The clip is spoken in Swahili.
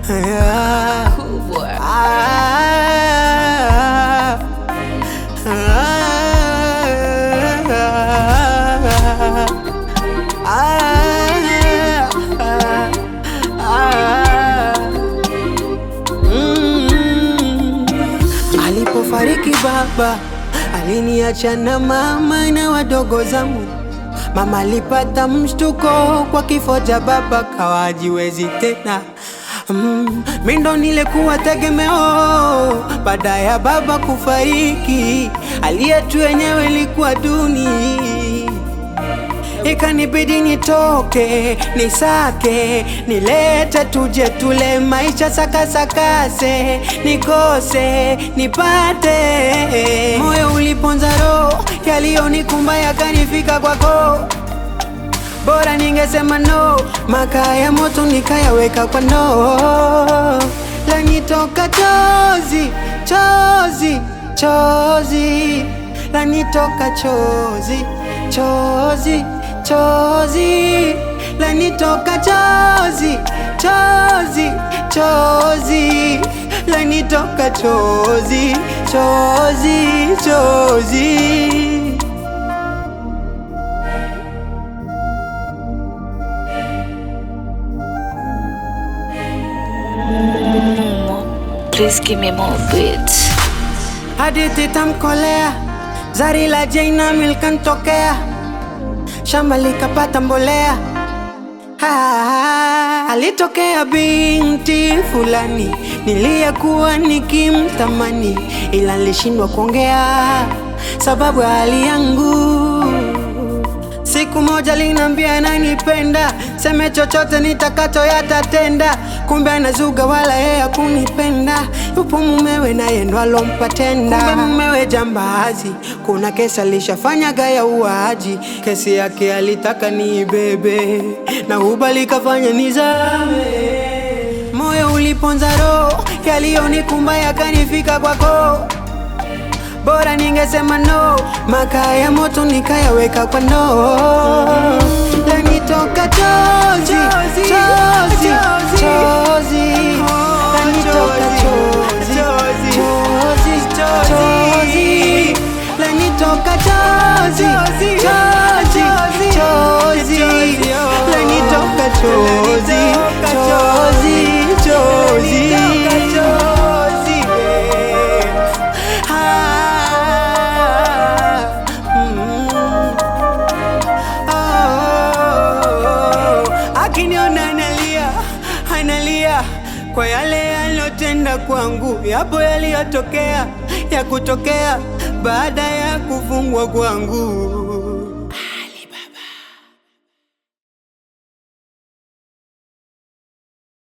Yeah. Kubwa. Ah. Ah. Ah. Ah. Mm. Alipofariki baba aliniacha na mama na wadogo zangu. Mama alipata mshtuko kwa kifo cha baba, kawa hajiwezi tena. Mm, mi ndo nilikuwa tegemeo baada ya baba kufariki, hali yetu yenyewe ilikuwa duni ikanibidi nitoke nisake nilete tuje tule maisha sakasakase nikose nipate moyo uliponza roho yaliyonikumba yakanifika kwako bora ningesema no makaa ya moto nikayaweka kwa no lanitoka chozi chozi chozi lanitoka chozi chozi chozi lanitoka chozi chozi chozi lanitoka chozi chozi chozi Please give me more beats. hadithi tamkolea zari la Jaina milkantokea shamba likapata mbolea Ah, alitokea binti fulani niliyekuwa nikimtamani ila nilishindwa kuongea sababu ya hali yangu Siku moja linambia ananipenda, seme chochote nitakacho yatatenda. Kumbe anazuga wala yeye hakunipenda, yupo mumewe naye ndo alompa tenda. Kumbe mumewe jambazi, kuna kesi alishafanyaga ya uaji, kesi yake alitaka niibebe na ubali kafanya nizame. Moyo uliponza roho, yaliyonikumba yakanifika kwako bora ningesema no, makaa ya moto nikayaweka kwa no. Lanitoka chozi chozi chozi, lanitoka chozi chozi chozi, lanitoka chozi chozi chozi, lanitoka chozi chozi chozi. Ah, mm. Oh, akiniona analia analia kwa yale yaliyotenda kwangu, yapo yaliyotokea ya kutokea baada ya kufungwa kwangu.